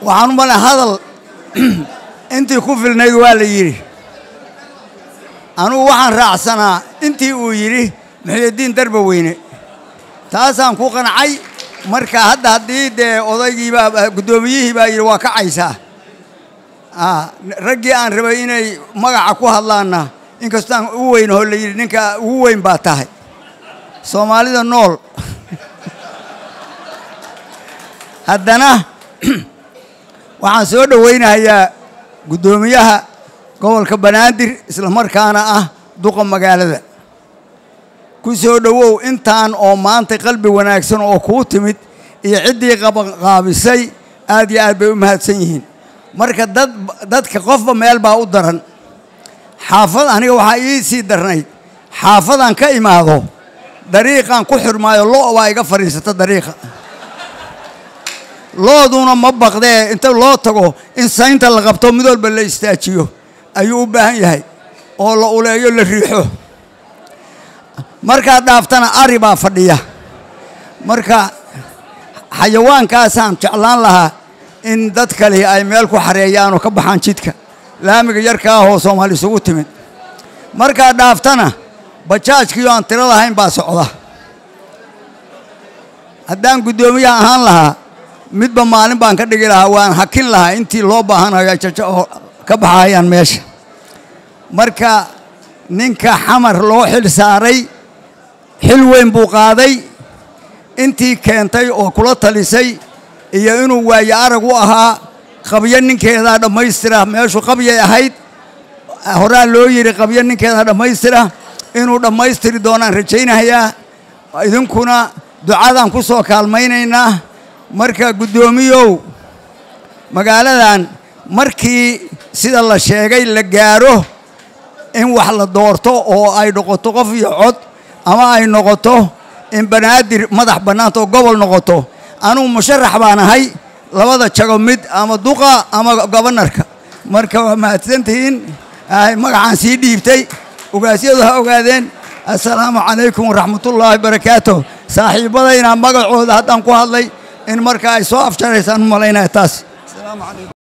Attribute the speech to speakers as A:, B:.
A: waxaan u malay hadal intii ku filnayd waa la yidhi anugu waxaan raacsanaa intii uu yidhi muxiyadiin darba weyne taasaan ku qancay marka hadda haddii dee odaygiibaa guddoomiyihii baa yidhi waa kacaysaa raggii aan rabay inay magaca ku hadlaanna inkastaan u weyn oo la yidhi ninka ugu weyn baa tahay soomaalida nool haddana waxaan soo dhowaynayaa guddoomiyaha gobolka banaadir islamarkaana ah duqa magaalada ku soo dhowow intaan oo maanta qalbi wanaagsan oo kuu timid iyo ciddii qabanqaabisay aad iyo aad bay u mahadsan yihiin marka dad dadka qofba meel baa u daran xaafad aniga waxaa ii sii darnayd xaafadaan ka imaado dariiqaan ku xirmaayo lo' baa iga fadhiisata dariiqa looduna ma baqdee inta loo tago in saynta la qabto mid walba la istaajiyo ayuu u baahan yahay oo la uleeyo la riixo markaad dhaaftana ari baa fadhiya marka xayawaankaasaan jeclaan lahaa in dad kale ay meel ku xareeyaan oo ka baxaan jidka laamiga yarka ah oo soomaali isugu timid markaad dhaaftana bajaajkiioo aan tiro lahayn baa socda haddaan guddoomiyaha ahaan lahaa midba maalin baan ka dhigi lahaa waan hakin lahaa intii loo baahanayo jajo oo ka baxayaan meesha marka ninka xamar loo xil saaray xil weyn buu qaaday intii keentay oo kula talisay iyo inuu waayo arag u ahaa qabyo ninkeedaa dhammaystira meeshu qabyay ahayd horaa loo yidhi qabyo ninkeedaa dhammaystira inuu dhammaystiri doonaan rajaynayaa idinkuna ducadaan ku soo kaalmaynaynaa marka guddoomiyow magaaladan markii sida la sheegay la gaaro in wax la doorto oo ay noqoto qof iyo cod ama ay noqoto in banaadir madax bannaanta oo gobol noqoto anugu musharax baan ahay labada jago mid ama duqa ama gobonarka marka waa mahadsantihiin magacaan sii dhiibtay ogaasyadu ha ogaadeen assalaamu calaykum waraxmatullaahi barakaatu saaxiibbadayna magacooda haddaan ku hadlay in marka ay soo afjaraysaan u malaynaya taas